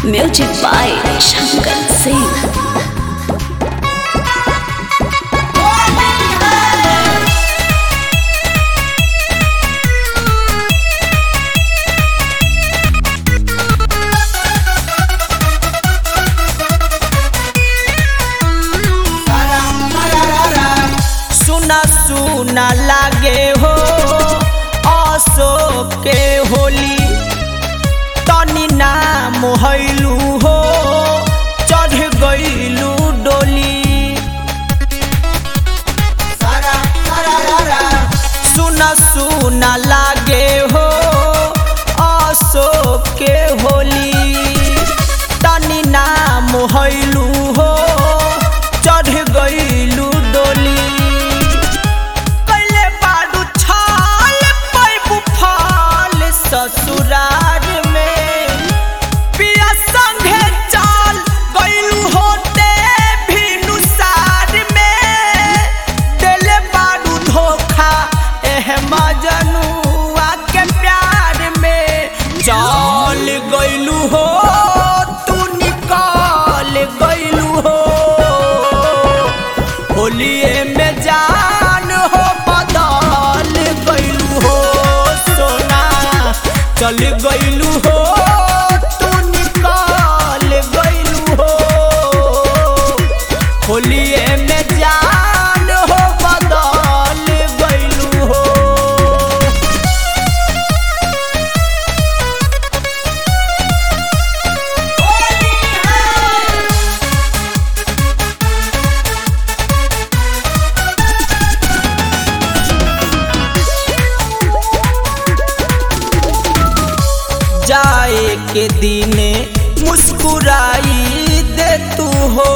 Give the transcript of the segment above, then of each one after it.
Music by Shankar Singh. सुना सुना लागे हो अशोक के होली तनी नाम हैलू हो चढ़ गईलू डोली सुना सुना लागे हो अशोक के होली तनी नाम हैलू हो चढ़ गईलू डोली कैले बाडू छाल पैबू फाल ससुरार में पिया संगे चाल गईलू होते भी सार में दिले बाडू धोखा एह मजनुआ के प्यार में चाल गईलू हो तू निकाल गईलू हो होलिए में जान हो बदल गईलू हो सोना चल गईलू हो तू निकाल गईलू हो होलिए में जान हो बदल गईलू हो जाए के दिने मुस्कुराई दे तू हो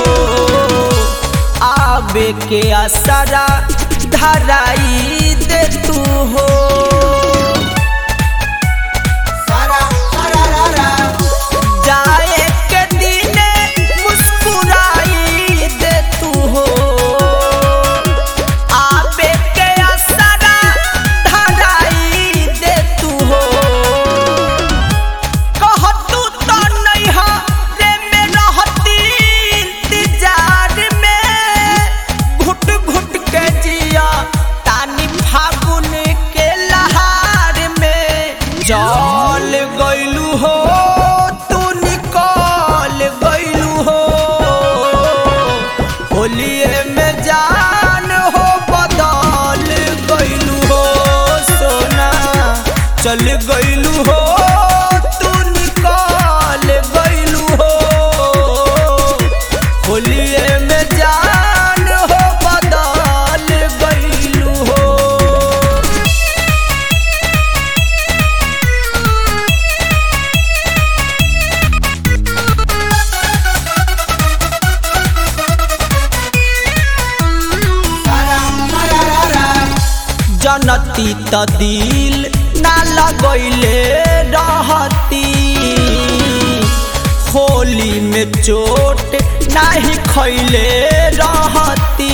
आबे के असरा धराई दे तू हो जाए के दिने मुस्कुराई दे तू हो आबे के असरा धराई दे तू हो कहतू तो नैहा रे में रहती इंतजार में घुट घुट के जिया तानी फागुन के लहार में जल गईलू हो तू निकल गईलू हो होलिए में जान हो बदल गईलू हो सोना चल गईलू हो तू निकाल गईलू हो होलिए में जान हो बदल गईलू हो जनती त दिल ना लगैले रहती होली में चोट नाही खैले रहती